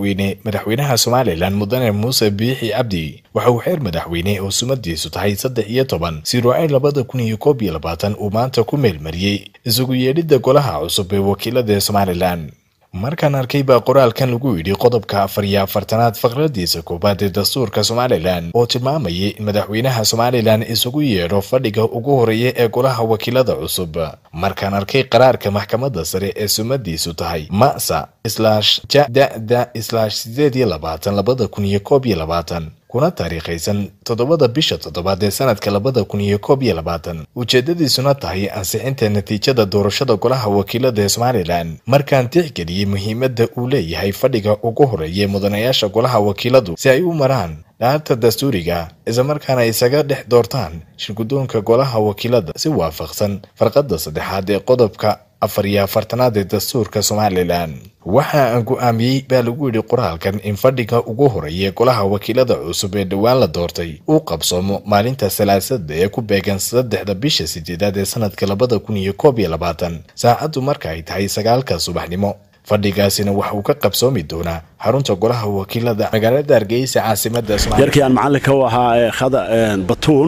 madaxweyne madaxweynaha somalilan mudane muuse biixi cabdi waxa uu xeer madaxweyne oo sumadiisu tahay saddex iyo toban siruucayn labada kun iyo koob iyo labaatan uu maanta ku meelmariyey isugu yeedhidda golaha cusub ee wakiilada somalilan markaan arkay baa qoraalkan lagu yidhi qodobka afar iyo afartanaad faqradiisa koowaad ee dastuurka somalilan oo tilmaamayay in madaxweynaha somalilan isugu yeedho fadhiga ugu horeeya ee golaha wakiilada cusub markaan arkay qaraarka maxkamadda sare ee sumadiisu tahay masa slash jadada slash sideed iyo labaatan labada kun iyo koob iyo labaatan kuna taariikhaysan toddobada bisha toddobaad ee sanadka labada kun iyo koob iyo labaatan ujeedadiisuna tahay ansixinta natiijada doorashada golaha wakiilada ee somalilan markaan tixgeliyey muhiimadda uu leeyahay fadhiga ugu horeeya mudanayaasha golaha wakiiladu si ay u maraan dhaarta dastuuriga islamarkaana isaga dhex doortaan shirgudoonka golaha wakiilada si waafaqsan farqadda saddexaad ee qodobka afar iyo afartanaad ee dastuurka somalilan waxa aan go-aamiyey baa lagu yidhi qoraalkan in fadhiga ugu horeeya golaha wakiilada cusub ee dhowaan la doortay uu qabsoomo maalinta salaasada ee ku beegan saddexda bisha sideedaad ee sanadka labada kun iyo koob iyo labaatan saacaddu marka ay tahay sagaalka subaxnimo fadhigaasina waxa uu ka qabsoomi doonaa xarunta golaha wakiilada magaalada hargeysa caasimada yarkii aan macalinka u ahaa batuun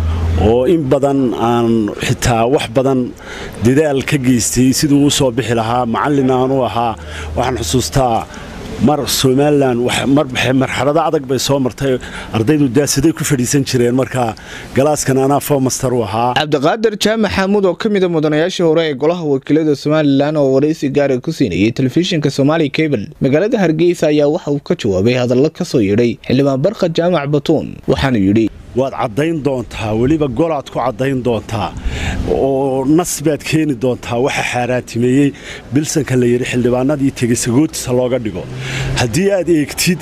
oo in badan aan xitaa wax badan dadaal ka geystay siduu u soo bixi lahaa macallin aan u ahaa waxaan xusuustaa mar somalilan marxalado adag bay soo martay ardaydu daasiday ku fadhiisan jireen marka galaaskan anaa fomaster u ahaa cabdiqaadir jaamac xaamuud oo ka mida mudanayaashii hore ee golaha wakiilada somalilan oo waraysi gaara ku siinayay telefishinka somaali cable magaalada hargeysa ayaa waxa uu ka jawaabay hadallo ka soo yidhay xildhibaan barka jaamac batuun waxaanu yidhi waad caddayn doontaa weliba golaad ku caddayn doontaa oo nas baad keeni doontaa waxa xaaraantimeeyey bilsanka la yidhi xildhibaanadii tegesagootisa looga dhigo haddii aad eegtid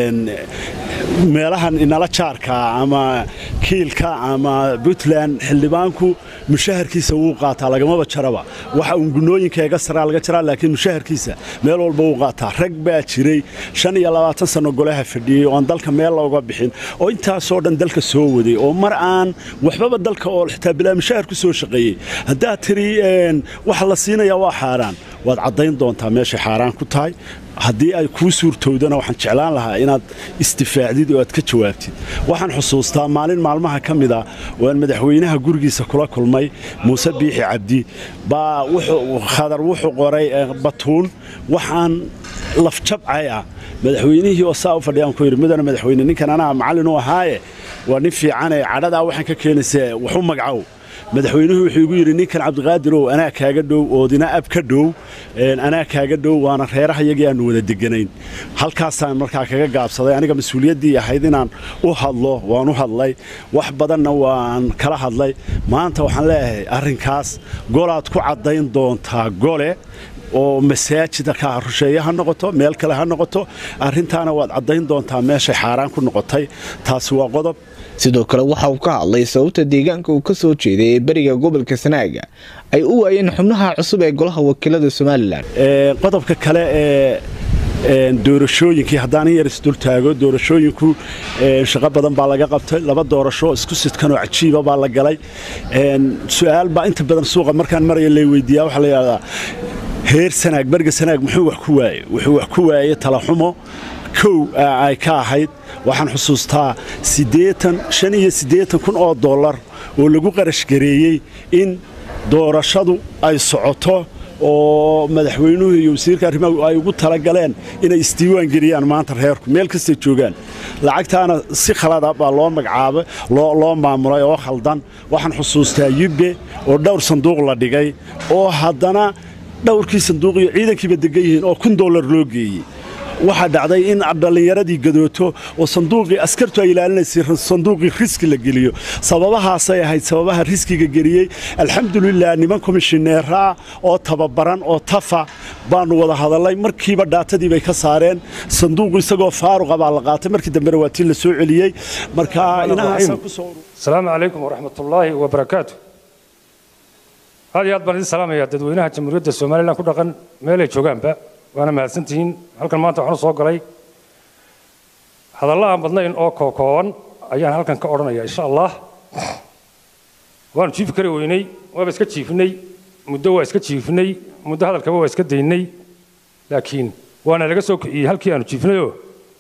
meelahan inala jaarka ama kiilka ama puntland xildhibaanku mushaharkiisa wuu qaataa lagamaba jaraba waxa uun gunooyinka eega saraa laga jaraa laakiin mushaharkiisa meel walba wuu qaataa rag baa jiray shan iyo labaatan sanno golaha fadhiyey oo aan dalka meel looga bixin oo intaasoo dhan dalka soo waday oo mar aan waxbaba dalka oo xitaa bilaa mushahar ku soo shaqeeyey haddaad tiri waxa la siinayaa waa xaaraan waad caddayn doontaa meeshay xaaraan ku tahay haddii ay kuu suurtowdana waxaan jeclaan lahaa inaad istifaacdid oo aad ka jawaabtid waxaan xusuustaa maalin maalmaha ka mid a oo aan madaxweynaha gurigiisa kula kulmay muuse biixi cabdi baa khadar wuxuu qoray batuun waxaan lafjabcay ah madaxweynihii oo saa u fadhiyaan ku yidhi mudane madaxweyne ninkan anaa macallin u ahaaye waa nin fiicanee cadhadaa waxaan ka keenaysa waxu magacow madaxweynuhu wuxuu igu yidhi ninkan cabdiqaadirow anaa kaaga dhow oodina ab ka dhow anaa kaaga dhow waana reeraha iyagii aanu wada deganayn halkaasaan markaa kaga gaabsaday aniga mas-uuliyaddii ahayd inaan u hadlo waan u hadlay wax badanna waan kala hadlay maanta waxaan leeyahay arrinkaas golaad ku caddayn doontaa gole oo masaajida ka rusheeye ha noqoto meel kale ha noqoto arrintaana waad caddayn doontaa meeshay xaaraan ku noqotay taasi waa qodob sidoo kale waxa uu ka hadlay sababta deegaanka uu ka soo jeeday ee beriga gobolka sanaaga ay u waayeen xubnaha cusub ee golaha wakiilada somalilan qodobka kale ee doorashooyinkii haddaan in yar isdultaago doorashooyinku shaqo badan baa laga qabtay laba doorasho isku sidkan oo cajiiba baa la galay su-aal baa inta badan suuqa markaan maraya lay weydiiyaa waxaa la yidhahdaa heer sanaag beriga sanaag muxuu wax ku waayey wuxuu wax ku waayey talaxumo kow ay ka ahayd waxaan xusuustaa shan iyo siddeetan kun oo dollar oo lagu qarashgareeyey in doorashadu ay socoto oo madaxweynuhu iyo wasiirka arrimaha ay ugu talagaleen inay isdiiwaan geliyaan maanta reerku meel kastay joogaan lacagtaana si khalada baa loo magacaabay loo maamulay oo khaldan waxaan xusuustaa yubbe oo dhowr sanduuq la dhigay oo haddana dhowrkii sanduuq iyo ciidankiiba degan yihiin oo kun dollar loo geeyey waxaa dhacday in dhallinyaradii gadooto oo sanduuqii askartu ay ilaalinaysay sanduuqii riski la geliyo sababahaasay ahayd sababaha riskiga geliyey alxamdulilah niman komishineeraa oo tababaran oo tafa baanu wada hadalnay markiiba dhaatadii bay ka saareen sanduuqu isagoo faaruqa baa la qaatay markii dambena waa tii la soo celiyey marka asalaamu calaykum waraxmatullaahi wabarakaatu aad iyo aad baan idin salaamayaa dadweynaha jamhuuriyadda somalilan ku dhaqan meelay joogaanba waana mahadsantihiin halkan maanta waxaan u soo galay hadalla aan badnayn oo kookooban ayaan halkan ka odhanaya insha allah waanu jiifi kari weynay waaba iska jiifinay muddo waa iska jiifinay muddo hadalkaba waa iska daynay laakiin waana laga soo kiciyey halkii aanu jiifnayoo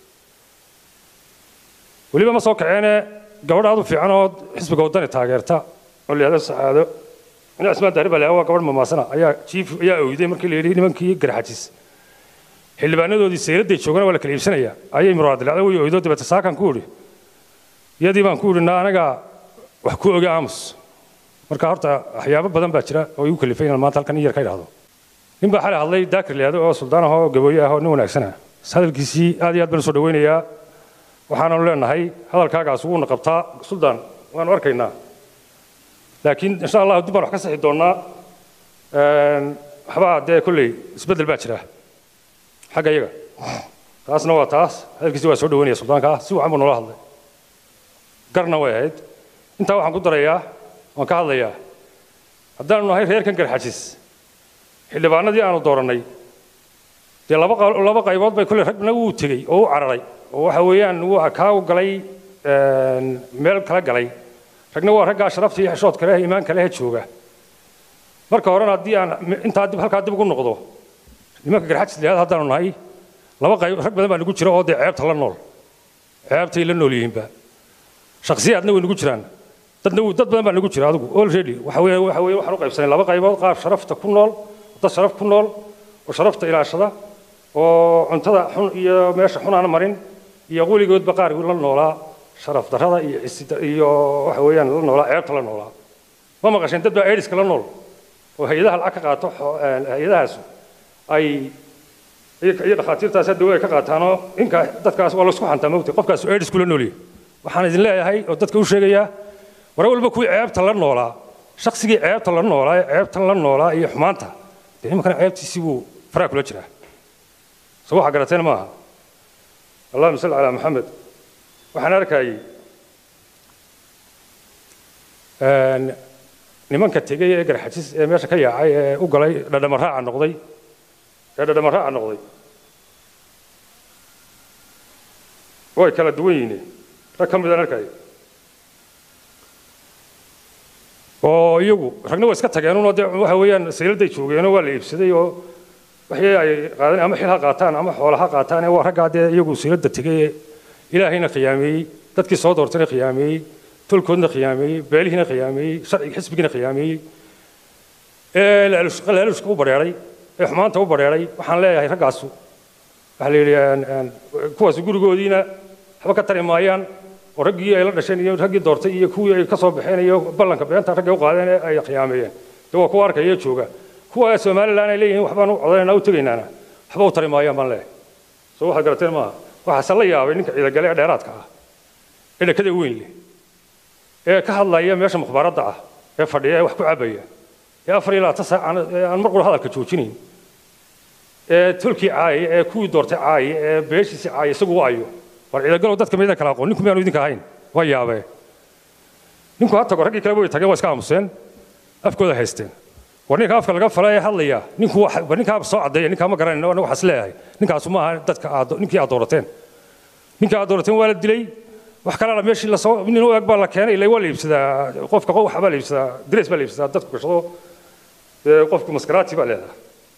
weliba ma soo kaceene gabadh aad u fiican oo xisbiga waddani taageerta oo layihahdo sacaado ina cismaan daari baa waa gabadh mamaasana ayaa jiif ayaa oyday markii la yidhi nimankii garxajis xildhibaanadoodii sayradday joogana waa la kala iibsanaya ayay muraadilacda way oydo dabeete saakan ku idhi iyadii baan ku idhi na anaga wax ku oga aamus marka horta waxyaabo badan baa jira oo igu kalifay inaan maanta halkan in yar ka idhaahdo nin baa xalay hadlay daakir layihahdo oo suldaan ah oo gabooye ah oo nin wanaagsana hadalkiisii aad iyo aad baan usoo dhawaynayaa waxaananu leenahay hadalkaagaas wuuna qabtaa suldaan waanu arkaynaa laakiin insha allah dib baan wax ka sixi doonnaa waxbaa dee kolley isbeddel baa jira xagga iyaga taasna waa taas hadalkiisi waa soo dhawaynaya suldaanka si wacan buu noola hadlay garna way ahayd intaa waxaan ku darayaa waan ka hadlayaa haddaanu nahay reerkan garxajis xildhibaanadii aanu doorannay dee laba laba qaybood bay kolley ragna wuu tegey oo u cararay oo waxa weeyaan wuu kaa u galay meel kala galay ragna waa raggaa sharafta iyo xishoodka leh iimaanka leh jooga marka horena haddii aan intaa dib halkaa dib ugu noqdo nimanka garxajis liyaada haddaanu nahay laba qayb rag badan baa nagu jira oo dee ceebta la nool ceebtay la nool yihiinba shakhsiyaadna way nagu jiraan dadna dad badan baa nagu jira adigu already waxa weeye waxa weeye waxaan u qaybsanay laba qaybood qaar sharafta ku nool dad sharaf ku nool oo sharafta ilaashada oo cuntada xun iyo meesha xun aan marin iyo weligoodba qaar la noolaa sharaf darrada iyo iyo waxa weeyaan la noolaa ceebta la noolaa ma maqasheen dad baa aidiska la nool oo hay-adaha lacag ka qaato hay-adahaasu ay iyo dhakhaatiirtaas hadda ay ka qaataanoo inka dadkaas waa laisku xantaa mogtay qofkaas aids kula noolyahay waxaan idin leeyahay oo dadka u sheegayaa war walba kuwii ceebta la noolaa shaksigii ceebta la noolaa ee ceebtan la noolaa iyo xumaanta dee nimankana ceebtiisii buu faraa kula jiraa so waxaa garateen maaha allahuma salli calaa maxamed waxaan arkayay nimanka tegey ee garxajis ee meesha ka yaacay ee u galay dhadhamaraaca noqday ee dhadhamaraaca noqday way kala duwan yihiin rag ka midaan arkaya oo iyagu ragna waa iska tageenunoo dee waxa weeyaan sayladay joogeenoo waa la iibsaday oo waxii ay qaadan ama xil ha qaataan ama xoola ha qaataan ee waa raggaa dee iyagu sayladda tegay ee ilaahayna khiyaameeyey dadkii soo doortayna khiyaameeyey tolkoodna khiyaameeyey beelihiina khiyaameeyey sharciga xisbigiina khiyaameeyey ee laalushka u badheeray ee xumaanta u badheeray waxaan leeyahay raggaasu waxaa la yidhi kuwaas gurigoodiina waxba ka tari maayaan oo raggii ay la dhasheen iyo raggii doortay iyo kuwii ay ka soo baxeen iyo ballanka beenta raggay u qaadeen ee ay khiyaameeyeen dee waa kuwa arkaya jooga kuwa somaliland ay leeyihiin waxbaan u codaynaa u tegaynaana waxba u tari maayaan baan leeyahay soo waxaad garateen maaha waxaase la yaabay ninka ciidagale ee dheeraadka ah ee dhakada weyn leh ee ka hadlaya meesha mukhbaaradda ah ee fadhiya ee wax ku cabaya ee afar iyo labaatan saac aan mar qura hadalka joojinayn ee tolkii caaya ee kuwii doortay caaya ee beeshiisii caaya isagu u ayo war ciidagalow dadka midan kala aqoon ninku miyaanu idinka ahayn waa yaabee ninku ha tago raggii kaleba way tageen waa iska aamuseen afkooda haysteen war ninka afka laga fala ee hadlaya ninku war ninkaa soo caddeeya ninkaa ma garanayno anagu waxaas leeyahay ninkaasu ma aha dadka aad ninkii aad doorateen ninkii aad doorateen waa la dilay wax kalena meeshii lasoo nin u eg baa la keenay ilaa waa la iibsadaa qofka waxa baa la iibsadaa dress baa la iibsadaa dadku gashado dee qofku maskaraati baa leedahay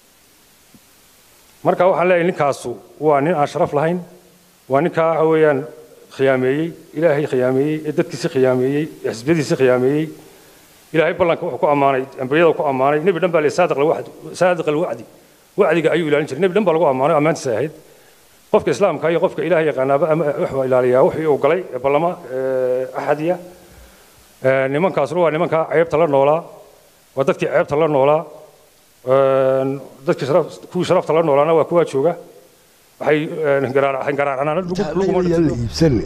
marka waxaan leeyahay ninkaasu waa nin aan sharaf lahayn waa ninkaa waxa weeyaan khiyaameeyey ilaahay khiyaameeyey ee dadkiisi khiyaameeyey ee xisbiyadiisi khiyaameeyey ilaahay ballanka wuxuu ku ammaanay ambiyada ku ammaanay nebi dhan baa le saadiq alwacdi saadiq alwacdi wacdiga ayuu ilaalin jiray nebi dhan baa lagu ammaanay ammaantiisa ahayd qofka islaamka iyo qofka ilaahay yaqaanaaba wuxuu ilaaliyaa wixii uu galay ee ballama axadiya nimankaasuna waa nimanka ceebta la noolaa waa dadkii ceebta la noolaa dadkii kuwii sharafta la noolaana waa kuwaa jooga waxay la iibsane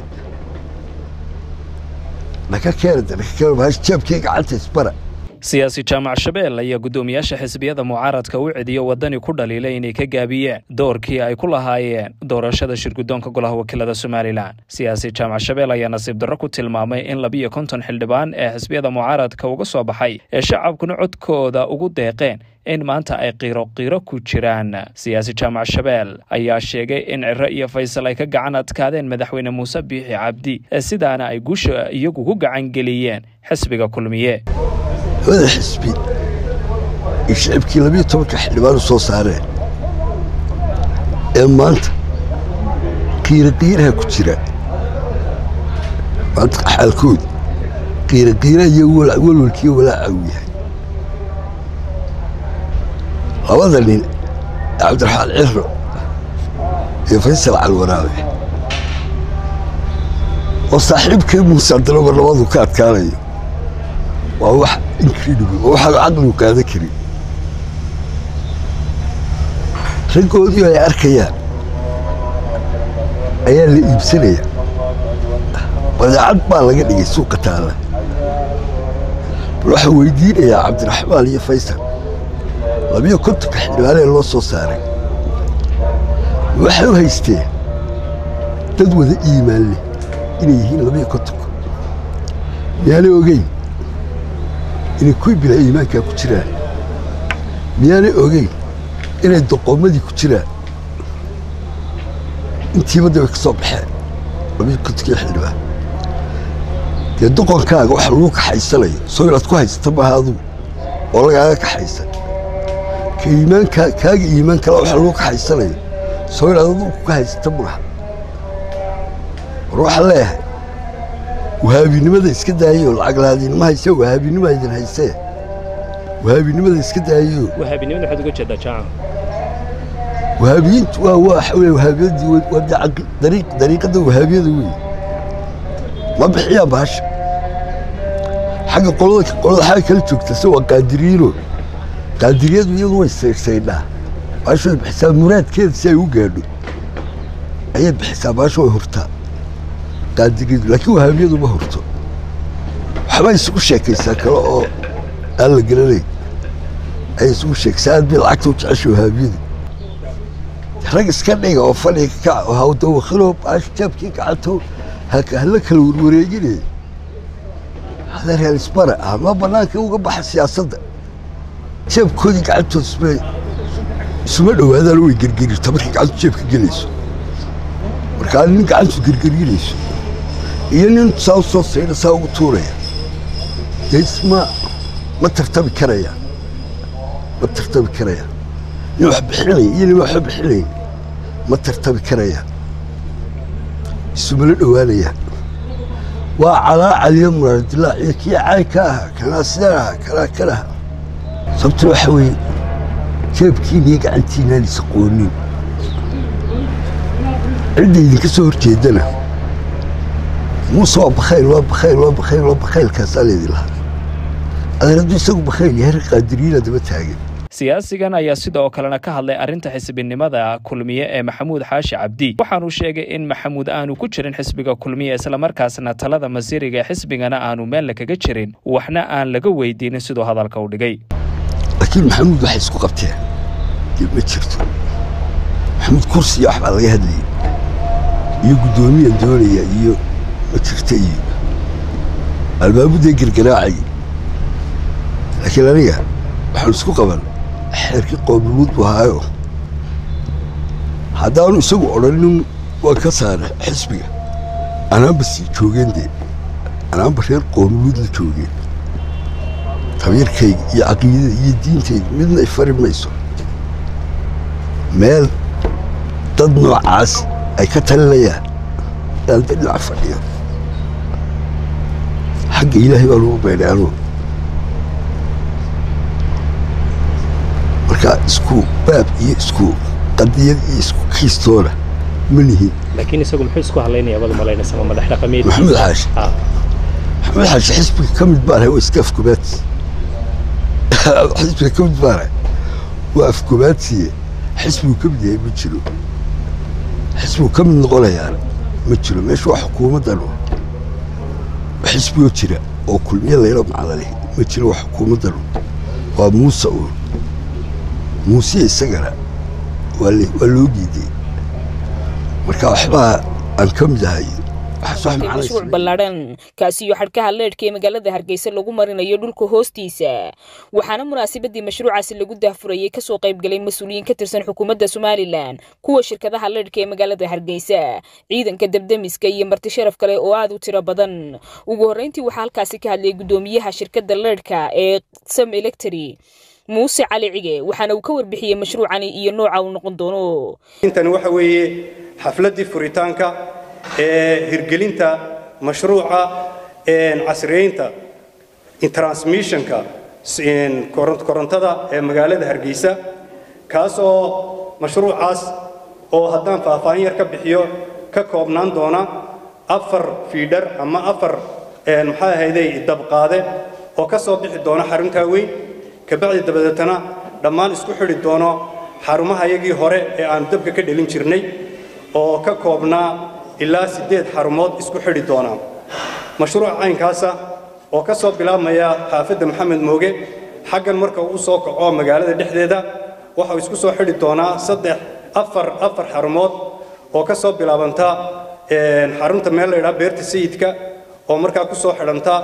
naka keenada naka keena bahas jeebkii gacanta isbara siyaasi jaamac shabeel ayaa guddoomiyaasha xisbiyada mucaaradka u cediyo waddani ku dhaliilay inay ka gaabiyeen doorkii ay ku lahaayeen doorashada shirguddoonka golaha wakiilada somalilan siyaasi jaamac shabeel ayaa nasiib darro ku tilmaamay in labiyo konton xildhibaan ee xisbiyada mucaaradka uga soo baxay ee shacabkuna codkooda ugu deeqeen in maanta ay qiiro qiiro ku jiraan siyaasi jaamac shabeel ayaa sheegay in ciro iyo faysal ay ka gacan adkaadeen madaxweyne muuse biixi cabdi sidaana ay guusha iyagu ku gacan geliyeen xisbiga kulmiye labada xisbi iyo shicibkii labiyo tobanka xildhibaan u soo saareen ee maanta qiiraqiiraha ku jira maanta xaalkooda qiiraqiiraha iyo walwalkiiyo walaaca uu yahay labada nin cabdiraxmaan ciro iyo faysal calwaraabe oo saaxiibkii muuse abdilaba labadu ka adkaanayo waa wax incredible waa waxaan caqligu qaadan karin raggoodii ay arkayaan ayaa la iibsanaya badeecad baa laga dhigay suuqa taalla bal waxaa weydiinayaa cabdiraxmaan iyo faysal labiyo kontonka xildhibaanee loo soo saaray waxay u haysteen dad wada iimaan leh inay yihiin labiyo kontonka miyaanay ogeyn inay kuwii bila iimaankaa ku jiraan miyaanay ogeyn inay doqoomadii ku jiraan intiibadda way ka soo baxeen labiyo kontonkii xildhibaan dee doqonkaaga waxa lagu kaxaysanayo soo inaad ku haysata maaha adugu oo lagaaga kaxaysan ka iimaanka kaaga iimaan kale waxa lagu kaxaysanayo soo inaad adugu ka haysata maaha war waxaan leeyahay wahaabinimada iska daayo lacag lahaadiinima hayse wahaabinima idin haysee wahaabinimada iska daayo wahaabinimada waxaad uga jeedaa jaacan wahaabiyiintu waa waxa wey wahaabiyadii waa dacaq dariiq dariiqadda wahaabiyada wey ma bixiyaan bahasha xagga qolada qolada xagga kala joogta se waa qaadiriyiino qaadiriyadu iyadu way saydhaa bahasha way bixisaa muraadkeeda si ay u gaadho ayay bixisaa bahasha way hortaa qaadiriyadu laakiin wahaabiyadu ma horto waxbaa isugu sheekaysaa kale oo aan la garanayn ayay isugu sheekaysaa aad bay lacagta u jecesha wahaabiyadu rag iska dhiga oo fadhiga ka kaca oo hawdawakilo baash jaabkii gacanto hala kala warwareeginaya hada reer isbara ah ma bannaanka uga baxa siyaasadda jeebkoodii gacantood isma isuma dhowaadaan way gergerirta markay gacantu jeebka gelayso markaa nin gacantu gergerinayso iyo nin saa u soo sayda saa ugu tuuraya dee isma ma tartami karayaan ma tartami karayaan nin wax bixinaya iyo nin waxba bixinayn ma tartami karayaan isumala dhowaanayaan waa calaa caliyo muraadilaac iyo kii cayn ka ahaa kanaa sidaan ahaa kanaa kan ahaa sababtuna waxa weeye jeebkiina iyo gacantiinaan isaqoonin cidda idinka soo hor jeedana muuse waa bakhayl waa bakhayl waa bakhayl waa bakhaylkaasaa leedi lahaa adeer hadduu isagu bakhayl yahay rag qaadiriyiina daba taagan siyaasigan ayaa sidoo kalena ka hadlay arrinta xisbinimada kulmiye ee maxamuud xaashi cabdi waxaanuu sheegay in maxamuud aanu ku jirin xisbiga kulmiye islamarkaasna talada masiiriga ee xisbigana aanu meel kaga jirin waxna aan laga weydiinin siduu hadalka u dhigay laakiin maxamuud waxay isku qabteen dib ma jirto maxamuud kursiya waxbaa laga hadlayay iyo guddoomiyan doonaya iyo ma jirta iyo albaabudee gargaraacay laakiin aniga waxaan isku qaban xeerkii qoomuluud buu ahaayo haddaanu isagu odhanin waan ka saara xisbiga anaanba sii joogeen dee anaanba reer qoomuluud la joogeen tabiirkayga iyo caqiidada iyo diintayda midna ay fari mayso meel dad noocaas ay ka talinayaan inaan dee dhinac fadhiyo xagga ilaahay baa lagu beedhay anugu marka isku baab iyo isku qadiyad iyo isku kiistoona ma nihin laakiin isagu muxuu isku hadlaynaya badu malaynaysa ma madax dhaqameed maxamed xaashi Ah. maxamed xaashi xisbiga ka mid baan ahay waa iska afkubaadsi xisbiga ka mid baan ahay waa afkubaadsiye xisbigu ka mid yahay ma jiro xisbigu ka mid noqonayaan ma jiro meesha waa xukuumaddan oo xisbigoo jira oo kulmiye layla macno leh ma jiro waa xukuumaddan waa muuse uun muuse isagana waa le- waa loo diiday marka waxbaa aan ka mid ahay waxaas wax macno mashruuc isle- ballaadhan kaasiyo xadhkaha leedhka ee magaalada hargeysa lagu marinayo dhulka hoostiisa waxaana munaasabadii mashruucaasi lagu daahfurayay kasoo qaybgalay mas-uuliyiin ka tirsan xukuumadda somalilan kuwa shirkadaha leedhka ee magaalada hargeysa ciidanka debdemiska iyo marti sharaf kale oo aad u tiro badan ugu horreyntii waxaa halkaasi ka hadlayay guddoomiyaha shirkadda leedhka ee sam electry muuse cali cige waxaana uu ka warbixiyey mashruucani iyo nooca uu noqon doono intani waxa weeye xafladdii furitaanka ee hirgelinta mashruuca casriyeynta transmissionka korontada ee magaalada hargeysa kaas oo mashruucaas oo haddaan faahfaahin yar ka bixiyo ka koobnaan doona afar fiidhar ama afar maxaa ahayday dabqaade oo ka soo bixi doona xaruntaa weyn kabacdi dabadeetana dhammaan isku xidhi doono xarumaha yagii hore ee aanu dabka ka dhelin jirnay oo ka koobnaa ilaa siddeed xarumood isku xidhi doona mashruuca caynkaasa oo ka soo bilaabmaya xaafadda maxamed mooge xaggan marka uu soo kaco magaalada dhexdeeda waxau isku soo xidhi doonaa saddex afar afar xarumood oo ka soo bilaabanta xarunta meel la yidhaha beerta sayidka oo markaa ku soo xidhanta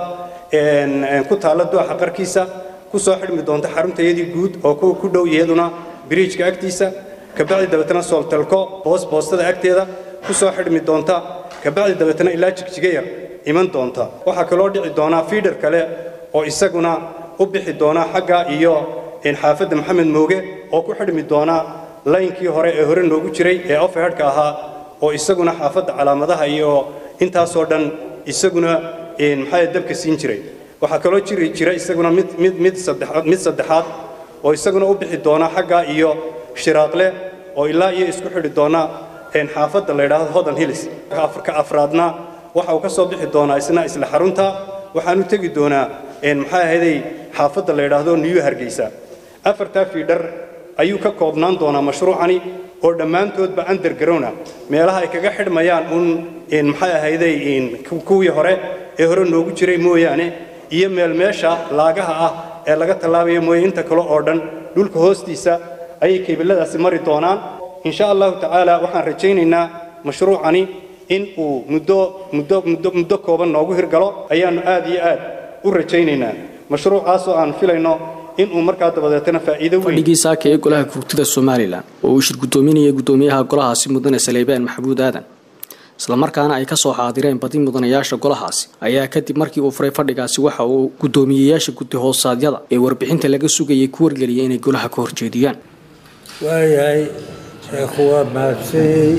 ku taalla dooxa qarkiisa ku soo xidhmi doonta xaruntayadii guud oo ku dhow iyaduna biriijka agtiisa kabacdi dabeetana sooltalko boos boostada agteeda ku soo xidhmi doonta kabacdi dabeetana ilaa jigjiga yar iman doonta waxaa kaloo dhici doonaa fiidhar kale oo isaguna u bixi doona xagga iyo xaafadda maxamed mooge oo ku xidhmi doona laynkii hore ee hore noogu jiray ee ofehedhka ahaa oo isaguna xaafadda calaamadaha iyo intaasoo dhan isaguna maxaa dabka siin jiray waxaa kaloo jiri jira isaguna mid mid mid saddexaad mid saddexaad oo isaguna u bixi doona xagga iyo shiraaqle oo ilaa iyo isku xidhi doona xaafadda la yidhaahdo hodan hills ka afraadna waxa uu ka soo bixi doonaa isna isla xarunta waxaanu tegi doonaa maxaa ahayday xaafadda la yidhaahdo new hargeysa afartaa fiidhar ayuu ka koobnaan doonaa mashruucani oo dhammaantoodba undergrowna meelaha ay kaga xidhmayaan uun maxay ahayday kuwii hore ee hore noogu jiray mooyaane iyo meel meesha laagaha ah ee laga tallaabayo mooye inta kale oo dhan dhulka hoostiisa ayay kebiladaasi mari doonaan insha allahu tacaala waxaan rajaynaynaa mashruucani in uu muddo muddo muddo muddo kooban noogu hirgalo ayaannu aad iyo aad u rajaynaynaa mashruucaasoo aan filayno inuu markaa dabadeetana faa'iido weyn fadhigii saaka ee golaha gurtida somalilan oo uu shir guddoominayay guddoomiyaha golahaasi mudane saleybaan maxamuud aadan islamarkaana ay ka soo xaadireen badi mudanayaasha golahaasi ayaa kadib markii uu furay fadhigaasi waxa uu guddoomiyeyaasha guddi hoosaadyada ee warbixinta laga sugayay ku wargeliyay inay golaha ka horjeediyaan waayahay sheekhu waa mahadsanyey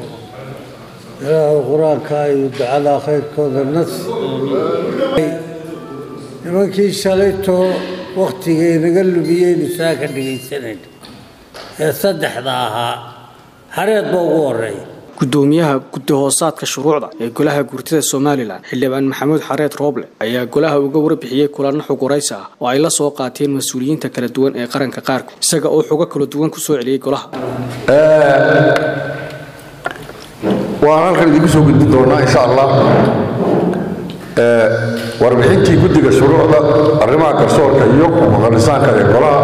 ilaahu qur-aanka iyo ducada khayrkooda nas nimankii shalaytoo wakhtigay naga lumiyeynu saa ka dhegaysanayna ee saddexda ahaa hareed ba ugu horeeya guddoomiyaha guddi hoosaadka shuruucda ee golaha gurtida somalilan xildhibaan maxamuud xareed rooble ayaa golaha uga warbixiyey kulanno xuguraysi ah oo ay la soo qaateen mas-uuliyiinta kala duwan ee qaranka qaarkood isaga oo xugo kala duwan ku soo celiyey golaha waan halkan idinku soo gudbin doonaa insha allah warbixintii guddiga shuruucda arrimaha garsoorka iyo muqanisaanka ee golaha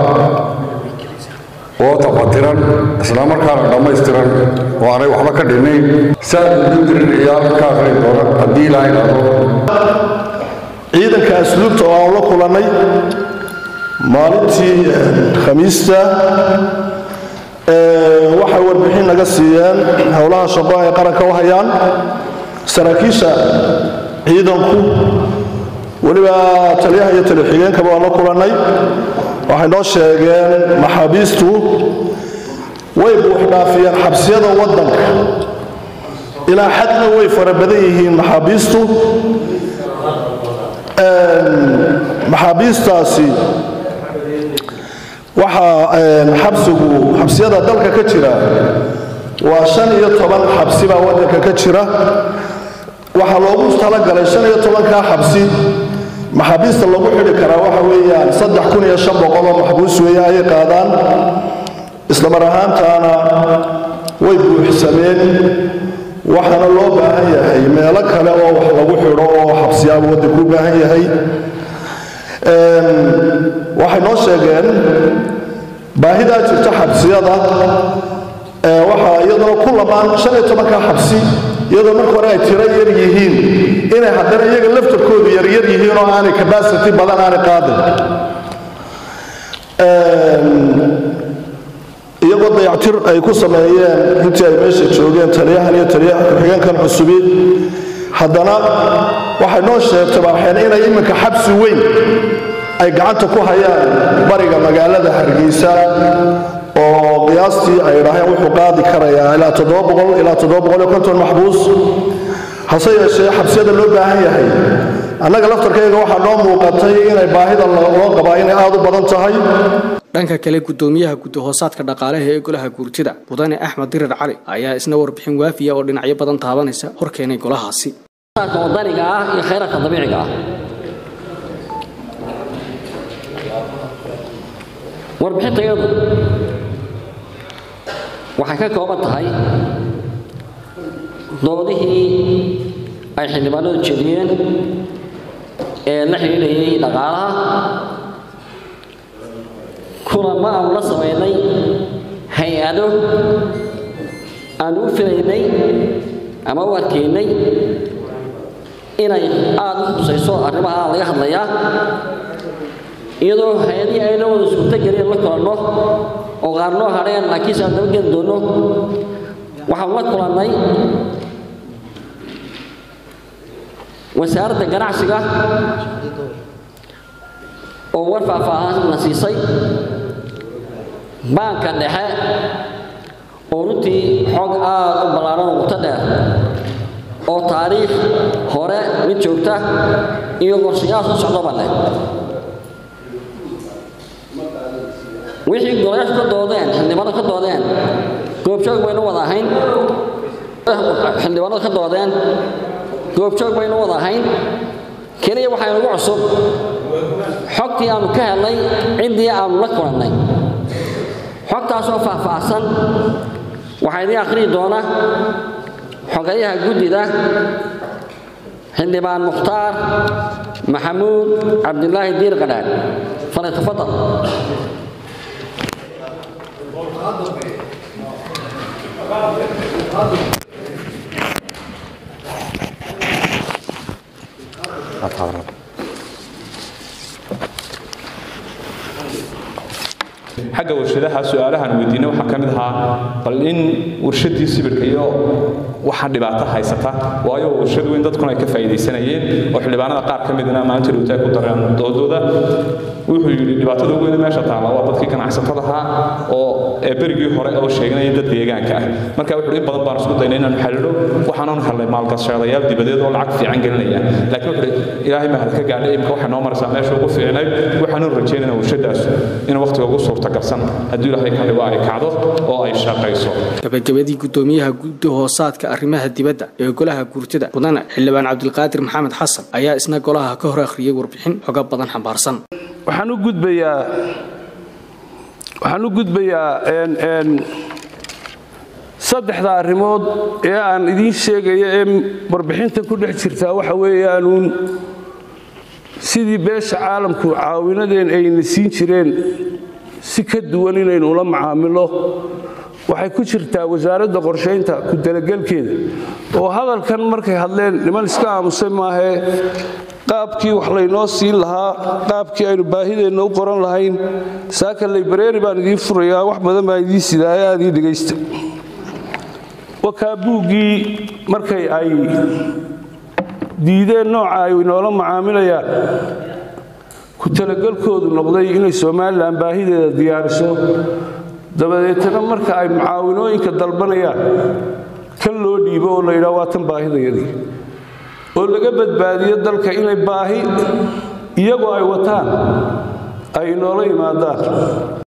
oo tafatiran islamarkaana dhammaystiran oo aanay waxba ka dhinayn saad ugu dirin ciyaar ka aqrin doona haddii ilaahay dhahdo ciidanka asluubta oo aan la kulannay maalintii khamiista waxay warbixin naga siiyeen howlaha shaqo ay qaranka u hayaan saraakiisha ciidanku weliba taliyaha iyo taliyo-xigeenkaba waan la kulannay waxay noo sheegeen maxaabiistu way buuxdhaafiyeen xabsiyada waddanka ilaa xadna way fara badan yihiin maxaabiistu maxaabiistaasi waxaa xabsigu xabsiyada dalka ka jira waa shan iyo toban xabsi baa waddanka ka jira waxaa loogu talagalay shan iyo tobankaa xabsi maxaabiista lagu xidhi karaa waxa weeyaan saddex kun iyo shan boqol oo maxbuus weeye ayay qaadaan islamar ahaantaana way buuxsameen waxaana loo baahan yahay meelo kale oo wax lagu xidho oo xabsiyaaba waddanku u baahan yahay waxay noo sheegeen baahidaa jirta xabsiyada waxaa iyadoo ku lamaan shan iyo tobanka xabsi iyadoo marka hore ay tiro yar yihiin inay haddana iyaga laftarkoodu yaryar yihiin oo aanay cabacity badan aanay qaadin iyagoo dayactir ay ku sameeyeen intii ay meesha joogeen taliyahan iyo taliyaha ku-xigeenkan cusubi haddana waxay noo sheegtay baaxeen inay iminka xabsi weyn ay gacanta ku hayaan bariga magaalada hargeysa oo qiyaastii ay idhaaheen wuxuu qaadi karayaa ilaa ilaa maxbuus hase yeeshee xabsiyada loo baahan yahay annaga laftarkayga waxaa noo muuqatay inay baahida loo qabaa inay aad u badan tahay dhanka kale gudoomiyaha gudahoosaadka dhaqaalaha ee golaha guurtida mudane axmed dirir cali ayaa isna warbixin waafiya oo dhinacyo badan taabanaysa hor keenay golahaasi wadaniga ah iyo khayraadka dabiiciga ah warbixintayadu waxay ka kooban tahay doodihii ay xildhibaanadu jeediyeen ee la xidhiidhayay dhaqaalaha kulama aanu la samaynay hay-ado aanu u filaynay ama u arkaynay inay aada u khusayso arrimaha laga hadlayaa iyadoo hay-adihii ayna wada suurtagelin la kulanno oo qaar noo hadheen laakiinse aan dabageli doonno waxaanu la kulannay wasaaradda ganacsiga oo war faahfaahan na siisay baanka dhexe oo runtii xog aada u ballaaran oo muto dheer oo taariikh hore mid joogta iyo qorshayaal soo socdaba leh wixii golayaashu ka doodeen xildhibaanadu ka doodeen goobjoog baynu wada ahayn xildhibaanadu ka doodeen goobjoog baynu wada ahayn keliya waxaa inagu cusub xogtii aanu ka helnay ciddii aanu la kulannay xogtaasoo faahfaahsan waxaa idiin akhriyi doona xogayaha guddida xildhibaan mukhtaar maxamuud cabdilaahi diir qadhaan falyatafadal xagga warshadaha su-aalahan weydiinay waxaa ka mid ahaa bal in warshadii sibirka iyo waxa dhibaato haysata waayo warshad weyn dadkuna ay ka faa'iidaysanayeen oo xildhibaanada qaar ka midna maalinta dhowtaa ku dareen doodooda wuxuu yidhi dhibaatada ugu weyn meesha taala waa dadkii ganacsatada ahaa oo ee berigii hore oo sheeganaya dad deegaanka ah marka wuxuu in badan baan isku daynay inaanu xalilo waxaanan helnay maalgashadayaal dibadeed oo lacag fiican gelinaya laakiin wuxuu ilaahay mahad ka gaadhay imka waxay noo maraysaa meesha ugu fiicnayd waxaanu rajaynayna warshadaas in waqtiga ugu suurtagalsan haddii ilaahay ka dhigo ay kacdo oo ay shaqayso gabagabadii gudoomiyaha guddi hoosaadka arrimaha dibadda ee golaha guurtida mudane xildhibaan cabdilqaadir maxamed xasan ayaa isna golaha ka hor akhriyay warbixin xoga badan xambaarsan waxaan u gudbayaa waxaan u gudbayaa saddexda arrimood ee aan idiin sheegaya ee warbixinta ku dhex jirtaa waxa weeyaanuun sidii beesha caalamku caawinadeen ayna siin jireen si ka duwan inaynu ula macaamilo waxay ku jirtaa wasaaradda qorshaynta ku talagelkeeda oo hadalkan markay hadleen niman iska aamusay maahee qaabkii wax laynoo siin lahaa qaabkii aynu baahideenna u qoran lahayn saaka laybareeri baan idiin furayaa wax badan baan idiin sidaaya aad ii dhegaysta wakaa buuggii markay ay diideen nooca ay inoola macaamilayaan ku talagelkoodu noqday inay somalilan baahideeda diyaariso dabadeetana marka ay mucaawinooyinka dalbanayaan kan loo dhiibo oo la yidhaha waa tan baahidayadii oo laga badbaadiyo dalka inay baahi iyagoo ay wataan ay inoola yimaadaan